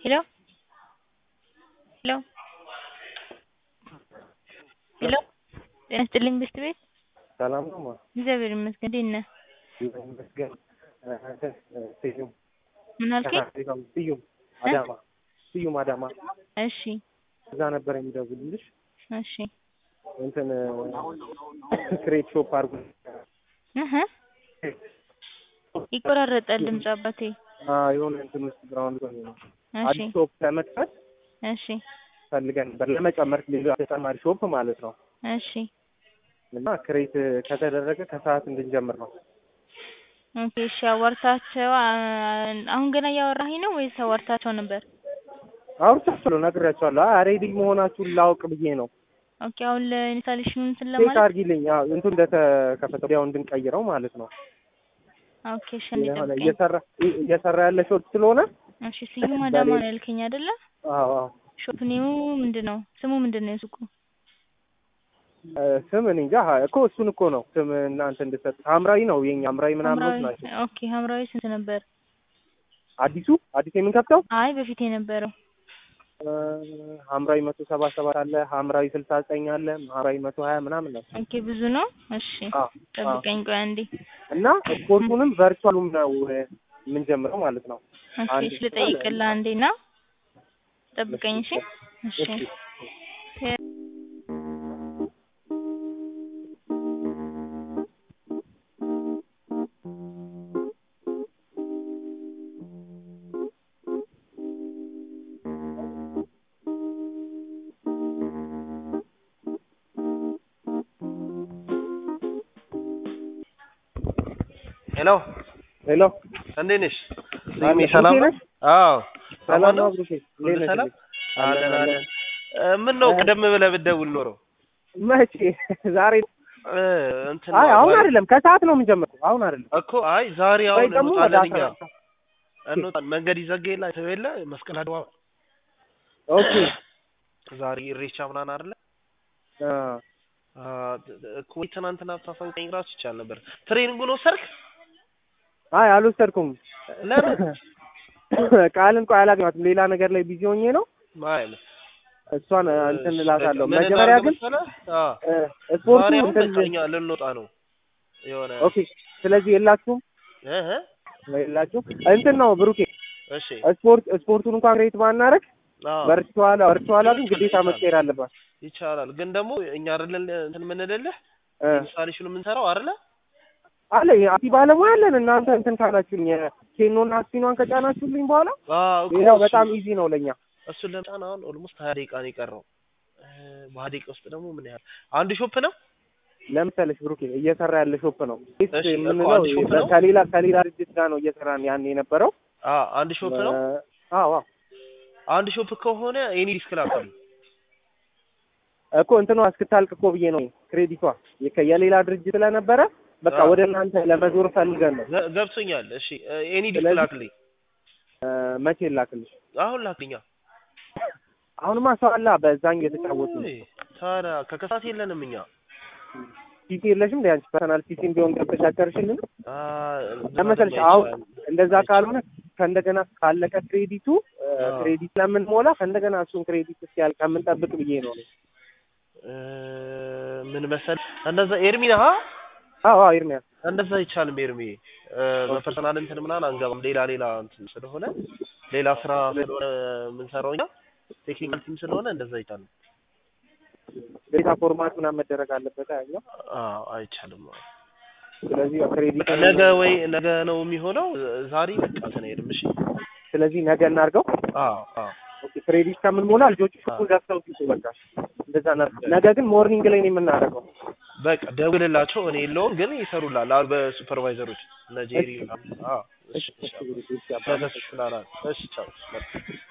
ሄሎ ሄሎ ሄሎ ጤና ይስጥልኝ ብስት ቤት ሰላም ነው ማ እግዚአብሔር ይመስገን እንዴት ነህ ይመስገን ስዩም ምን አልከኝ ስዩም አዳማ ስዩም አዳማ እሺ እዛ ነበር የሚደውልልሽ እሺ እንትን ክሬት ሾፕ አድርጉ እህ ይቆራረጣል ድምፅ አባቴ የሆነ እንትን ውስጥ ግራውንድ ሆኜ ነው እሺ አዲስ ሾፕ ለመክፈት እሺ ፈልገን ነበር ለመጨመር ሌላ ተጨማሪ ሾፕ ማለት ነው እሺ እና ክሬት ከተደረገ ከሰዓት እንድንጀምር ነው ኦኬ እሺ አዋርታቸው አሁን ገና እያወራኸኝ ነው ወይስ አዋርታቸው ነበር አውርቻቸዋለሁ ነግሬያቸዋለሁ አይ ሬዲ መሆናችሁን ላውቅ ብዬ ነው ኦኬ አሁን ለኢንስታሌሽኑ እንትን ቼክ ለማለት አድርጊልኝ አዎ እንትን እንደተከፈተ ወዲያው እንድንቀይረው ማለት ነው ኦኬ እሺ እንዴት የሆነ ጠብቀኝ እየሰራ እየሰራ ያለ ሾፕ ስለሆነ እሺ ስዩም አዳማ ነው ያልከኝ አይደለ አዎ አዎ ሾፕ ኔሙ ምንድን ነው ስሙ ምንድን ነው የሱቁ እ ስም እኔ እንጃ እኮ እሱን እኮ ነው ስም እናንተ እንድሰጥ ሐምራዊ ነው የኛ ሐምራዊ ምናምኖች ሐምራዊ ናቸው ኦኬ ሐምራዊ ስንት ነበር አዲሱ አዲስ የምንከፍተው አይ በፊት የነበረው እ ሐምራዊ መቶ ሰባ ሰባት አለ ሐምራዊ ስልሳ ዘጠኝ አለ ሐምራዊ መቶ ሀያ ምናምን ነው ኦኬ ብዙ ነው እሺ አዎ ጠብቀኝ ቆይ አንዴ እና ስፖርቱንም ቨርቹዋሉም ነው የምንጀምረው ማለት ነው ኦኬ አንድ እሺ ልጠይቅልህ አንዴ ና ጠብቀኝ እሺ እሺ እሺ ሄሎ ሄሎ እንዴት ነሽ? አለ፣ ስሜ ሰላም ብሩኬ ነው? ነሽ? አዎ ሰላም ነው ነው? ብሩኬ ሁሉ እንዴት ነሽ? ሰላም? አለን አለን አለን አለን። እ ምን ነው እ ቀደም ብለህ ብትደውል ኖሮ መቼ ዛሬ እ እንትን አይ ነው አሁን ዛሬ አይደለም ከሰዓት ነው የምንጀምረው አሁን አይደለም እኮ አይ ዛሬ ወይ አሁን ደግሞ ወደ እንወጣለን እኛ አስራ እንወጣለን። መንገድ ይዘጋ የለ አይተኸው የለ መስቀል አድባባይ ኦኬ ዛሬ ኢሬቻ ምናምን አይደለ? አ አ እኮ ወይ ትናንትና ብታሳውቀኝ እራሱ ይቻል ነበር። ትሬኒንጉን ወሰድክ? አይ አልወሰድኩም ለምን? ቃልን ቆይ አላገኘኋትም ሌላ ነገር ላይ ቢዚ ሆኜ ነው አይ እሷን እንትን እላታለሁ ምን መጀመሪያ እናድርግ ግን መሰለህ? አ እ ስፖርቱ ዛሬ አሁን እንትን በቃ እኛ ልንወጣ ነው የሆነ ኦኬ ስለዚህ የላችሁም እህ የላችሁም እንትን ነው ብሩኬ እሺ ስፖርት ስፖርቱን እንኳን ሬት ባናረግ አዎ ቨርቹዋል ቨርቹዋላ ግን ግዴታ መቀየር አለባት ይቻላል ግን ደግሞ እኛ አይደለን እንትን የምንልልህ እ ኢንስታሌሽኑ የምንሰራው አይደለ? አለ አቲ ባለሙያ አለን እናንተ እንትን ካላችሁኝ ኬኖና ስፒኗን ከጫናችሁልኝ በኋላ አዎ እኮ ሌላው እሱ- በጣም ኢዚ ነው ለኛ እሱን ለመጫን አሁን ኦልሞስት ሀያ ደቂቃ ነው የቀረው። እ በሀያ ደቂቃ ውስጥ ደግሞ ምን ያህል አንድ ሾፕ ነው? ለምሳሌ ብሩኬ እየሰራ ያለ ሾፕ ነው እሺ፣ እኮ የምንለው አንድ ሾፕ ነው? ከሌላ ከሌላ ድርጅት ጋር ነው እየሰራን ያን የነበረው አ አንድ ሾፕ ነው። እ አዎ አዎ አንድ ሾፕ ከሆነ ኤኒ ዲስክ ላከሉ እኮ እንትኗ እስክታልቅ እኮ ብዬ ነው ክሬዲቷ የከ- የሌላ ድርጅት ስለነበረ በቃ አዎ። ወደ እናንተ ለመዞር ፈልገን ነው ገ- ገብቶኛል። እሺ ኤኒ ዲስክ ስለዚህ- ላክልኝ። እ መቼ ላክልሽ አሁን ላክልኛ። አሁንማ ሰው አላ በዛኝ የተጫወቱ ነው ውይ፣ ታዲያ ከከሳት የለንም እኛ ፒሲ የለሽም እንደ አንቺ ፐርሰናል ፒሲ ቢሆን ገብተሽ አቀርሽልን አ ለመሰለሽ አሁን እንደዛ ካልሆነ ከእንደገና ካለቀ ክሬዲቱ እ አዎ። ክሬዲት ለምንሞላ ከእንደገና እሱን ክሬዲት እስኪያልቅ ከምንጠብቅ ብዬ ነው እኔ። እ ምን መሰል እንደዛ ኤርሚ ነህ? አ? አዎ አዎ ኤርሚያስ እንደዛ አይቻልም ኤርሚ። እ በፐርሰናል እንትን ምናምን አንገባም። ሌላ ሌላ እንትን ስለሆነ ሌላ ስራ ስለሆነ የምንሰራው እኛ ቴክኒካል ቲም ስለሆነ እንደዛ አይቻልም። ዴታ ፎርማት ምናምን መደረግ አለበት ያኛው አዎ አይቻልም። ስለዚህ ክሬዲት ነገ ወይ ነገ ነው የሚሆነው። ዛሬ በቃ እንትን አይሄድም። እሺ ስለዚህ ነገ እናድርገው አዎ አዎ ኦኬ ክሬዲት ከምንሞላ ልጆቹ ሹኩን ገብተው ሲጡ በቃ እንደዛ እናድርግ ነገ ግን ሞርኒንግ ላይ ነው የምናደርገው በቃ ደውልላቸው። እኔ የለውም ግን ይሰሩላል። አሁን በሱፐርቫይዘሮች እነ ጄሪ አዎ እሺ እሺ እሺ፣ እሺ፣ እሺ፣ አባ። ተተሽላላ እሺ ቻው